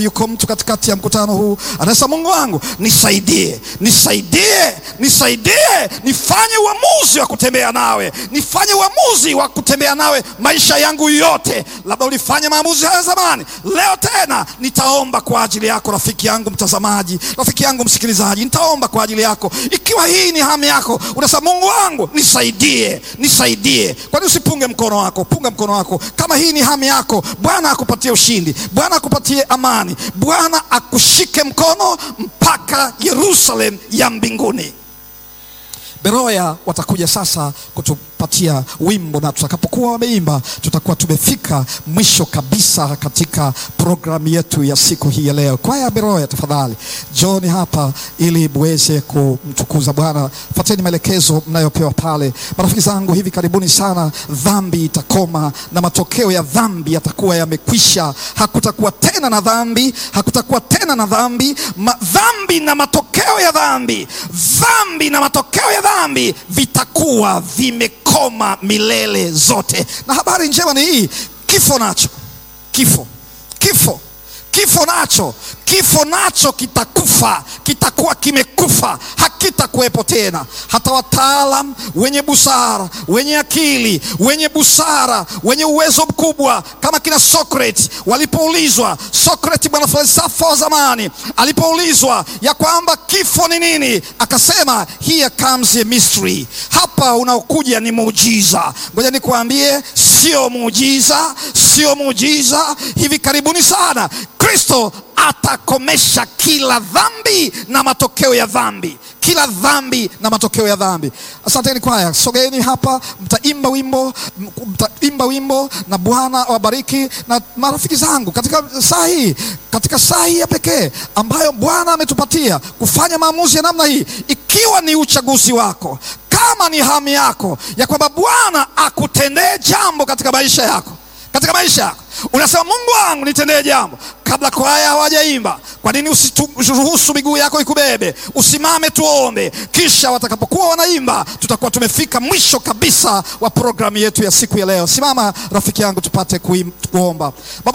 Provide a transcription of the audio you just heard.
Yuko mtu katikati ya mkutano huu anasema, Mungu wangu nisaidie, nisaidie, nisaidie, nifanye uamuzi wa kutembea nawe, nifanye uamuzi wa kutembea nawe maisha yangu yote. Labda ulifanya maamuzi haya zamani, leo tena nitaomba kwa ajili yako, rafiki yangu mtazamaji, rafiki yangu msikilizaji, nitaomba kwa ajili yako. Ikiwa hii ni hamu yako, unasema Mungu wangu nisaidie, nisaidie. Kwani usipunge mkono wako? Punga mkono wako kama hii ni hamu yako. Bwana akupatie ushindi, Bwana akupatie amani, Bwana akushike mkono mpaka Yerusalem ya mbinguni. Beroya watakuja sasa kutupatia wimbo, na tutakapokuwa wameimba tutakuwa tumefika mwisho kabisa katika programu yetu ya siku hii ya leo. Kwaya ya Beroya, tafadhali John hapa ili muweze kumtukuza Bwana. Fuateni maelekezo mnayopewa pale. Marafiki zangu, hivi karibuni sana dhambi itakoma na matokeo ya dhambi yatakuwa yamekwisha. Hakutakuwa tena na dhambi, hakutakuwa tena na dhambi. Ma, dhambi na matokeo ya dhambi, dhambi na matokeo ya dhambi vitakuwa vimekoma milele zote. Na habari njema ni hii, kifo nacho, kifo, kifo kifo nacho kifo nacho kitakufa, kitakuwa kimekufa, hakitakuwepo tena. Hata wataalam wenye busara, wenye akili, wenye busara, wenye uwezo mkubwa kama kina Socrates walipoulizwa, Socrates bwana falsafa wa zamani alipoulizwa ya kwamba kifo ni nini, akasema here comes a mystery, hapa unaokuja ni muujiza. Ngoja nikuambie, sio muujiza, sio muujiza. Hivi karibuni sana Kristo atakomesha kila dhambi na matokeo ya dhambi, kila dhambi na matokeo ya dhambi. Asanteni kwaya, sogeni hapa, mtaimba wimbo, mtaimba wimbo na Bwana awabariki. Na marafiki zangu, katika saa hii, katika saa hii ya pekee ambayo Bwana ametupatia kufanya maamuzi ya namna hii, ikiwa ni uchaguzi wako, kama ni hamu yako ya kwamba Bwana akutendee jambo katika maisha yako katika maisha yako unasema, Mungu wangu nitendee jambo. Kabla kwaya hawajaimba, kwa nini usiruhusu miguu yako ikubebe? Usimame tuombe, kisha watakapokuwa wanaimba, tutakuwa tumefika mwisho kabisa wa programu yetu ya siku ya leo. Simama rafiki yangu, tupate kuomba.